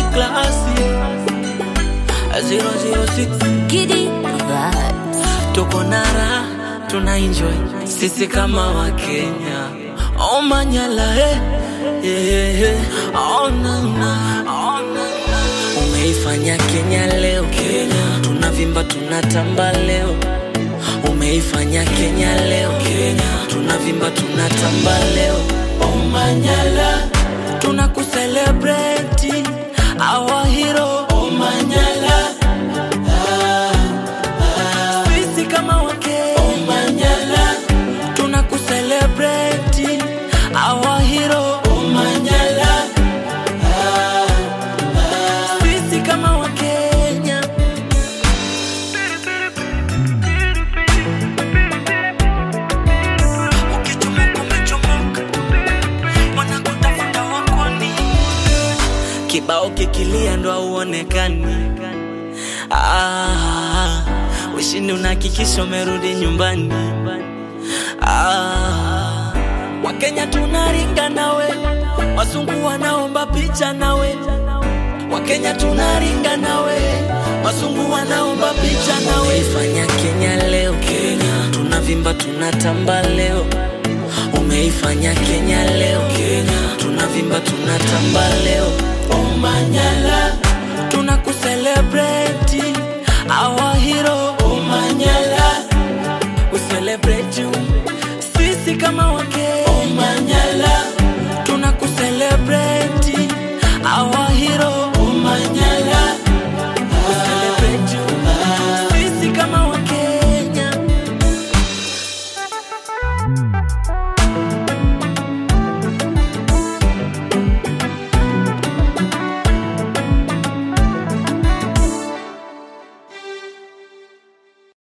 klasi 006 Giddy vibes. tuko nara tuna enjoy sisi kama wakenya oh manyala eh. yeah, yeah. Oh, na, na. Oh, na, na. umeifanya kenya leo kenya tunavimba tunatamba leo umeifanya kenya leo kenya tunavimba tunatamba leo oh manyala tunakuselebreti our hero oh manyala sisi kama wake Omanyala tunakuselebreti our hero Omanyala sisi kama Wakenya ukichomoka umechomoka wanakutafuta wakoni kibao kikilia ndo auonekani ah, ushindi unahakikisha umerudi nyumbani ah, wakenya tunaringa nawe wazungu wanaomba picha nawe wakenya tunaringa nawe wazungu wanaomba picha nawe umeifanya kenya leo kenya tunavimba tunatamba leo umeifanya kenya leo kenya tunavimba tunatamba leo omanyala tunakuselebreti our hero omanyala we celebrate you sisi kama wake